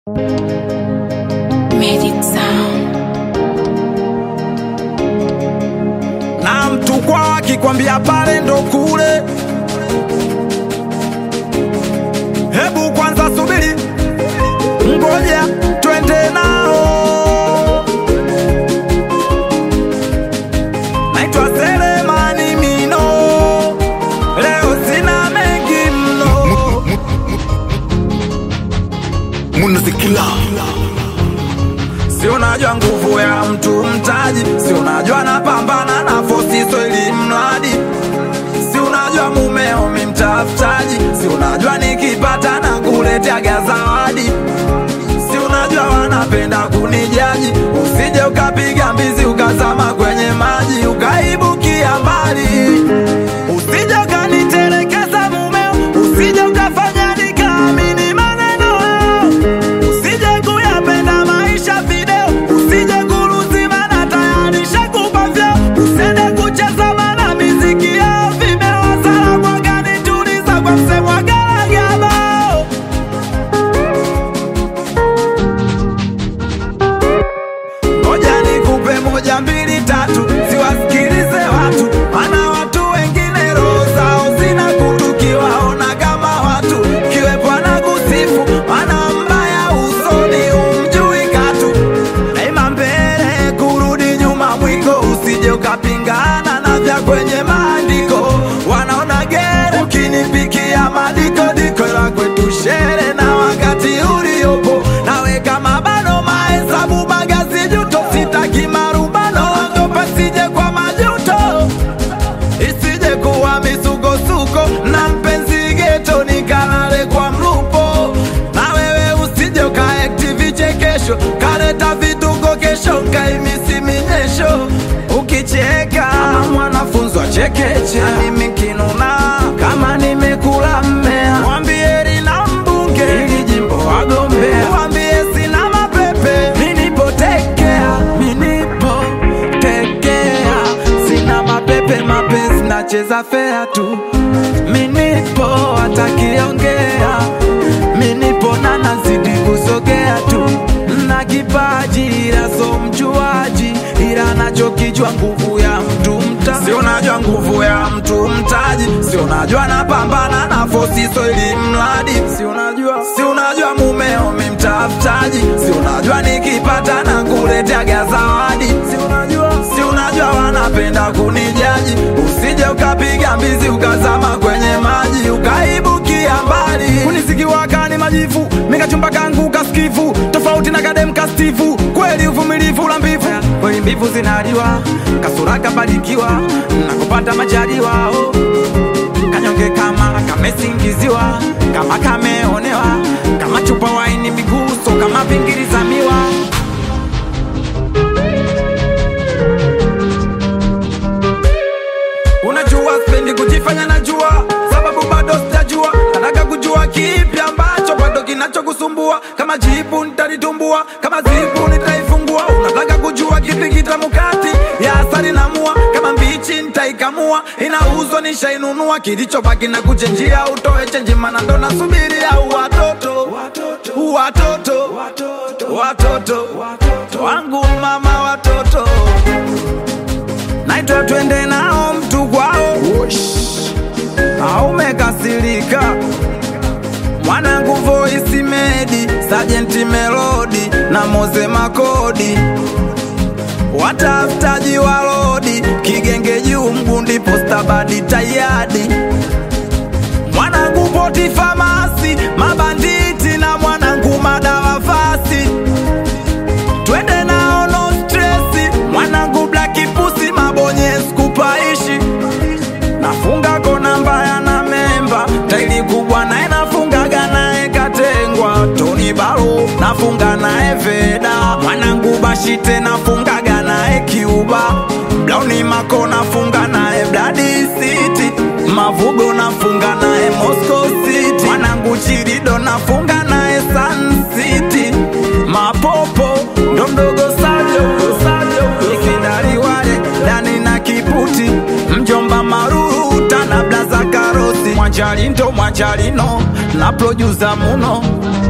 Magic Sound. na mtu kwa akikwambia pale ndo kule, hebu kwanza subiri, ngoja twende nao. Naitwa Selemani Mino, leo sina mengi mno. Munazikila Si unajua nguvu ya mtu mtaji, si unajua napambana na fosiso ili mradi, si unajua mumeo mi mtafutaji, si unajua nikipata na kuleteaga zawadi, si unajua wanapenda kunijaji, usije ukapiga mbizi ukazama kwenye maji ukaibukia mbali, usije ukanitelekeza mumeo, usije ukafanya nikaamini maneno yao usije kuyapenda maisha video, usije kuruzima na tayarisha kupa vyeo, usende kucheza mana miziki yao vimewasala kwa gani tuliza kwa msemwa garagabao Ngoja nikupe moja mbili tatu, siwasikilize watu, maana watu wengine roho zao zina kutu, kiwaona kama watu kiwepo na kusifu, maana mbaya usoni umjui katu, daima mbele kurudi nyuma mwiko, usije ukapingana na vya kwenye maandiko, wanaona gere ukinipikia madiko diko la kwetu shere na wakati uliopo nawe kama bado mahesabu magazi juto sitaki marubano ogopa sije kwa majuto isije kuwa misukosuko na mpenzi geto nikalale kwa mlupo na wewe usije ukaekti vichekesho kaleta vituko kesho nkaimisi minyesho ukicheka kama mwanafunzi wa chekeche mimi kinuna kama nimekula mmea mwambie lina mbunge ili jimbo wagombea mwambie sina mapepe minipotekea minipotekea sina mapepe mapenzi nacheza fea tu minipo atakiongea minipo na nazidi kusogea tu na kipaji ila so mjuaji ila nachokijwa nguvu ya mtu mta si unajua nguvu ya mtu mtaji si unajua napambana na fosiso ili mradi si unajua si unajua mumeo mi mtafutaji si unajua nikipata na kuleteaga zawadi si unajua si unajua wanapenda kunijaji usije ukapiga mbizi ukazama kwenye maji ukaibukia mbali kunisikiwaka ni majifu mikachumba kangu kaskifu tofauti na kadem kastifu kweli uvumilivu la mbivu kweli mbivu zinaliwa kasura kabarikiwa na kupata majaliwa oh. kanyonge kama kamesingiziwa kama kameonewa kama chupa waini miguso kama vingiri za miwa Unajua spendi kujifanya najua, sababu bado sijajua. Nataka kujua kipi ambacho bado kinachokusumbua. Kama jibu nitalitumbua, kama zipu nitaifungua. Unataka kujua kipi kitamu kati ya asali na mua, kama mbichi nitaikamua. Inauzwa nishainunua, kilichobaki na kuchenjia. Utoe chenji, mana ndo nasubiria watoto watoto watoto wangu mama watoto naitwa twende nao mtu kwao aumekasirika mwanangu voisi medi sajenti melodi na moze makodi watafutaji walodi kigenge juu mgundi postabadi tayadi mwanangu poti famasi mabanditi na mwanangu madawa fasi twende nao no stresi mwanangu blaki pusi mabonye skupaishi nafunga kona mbaya na memba taili kubwa naye nafungaga naye katengwa toni balo nafunga naye veda mwanangu bashite nafungaga naye kiuba blauni mako nafunga naye bladi city mavugo nafunga naye moscow city mwanangu chirido nafunga naye sun city mapopo ndo mdogo sajo sajo ikidari wale dani na kiputi mjomba maruta na blaza karosi mwanjali ndo mwanjalino na produsa muno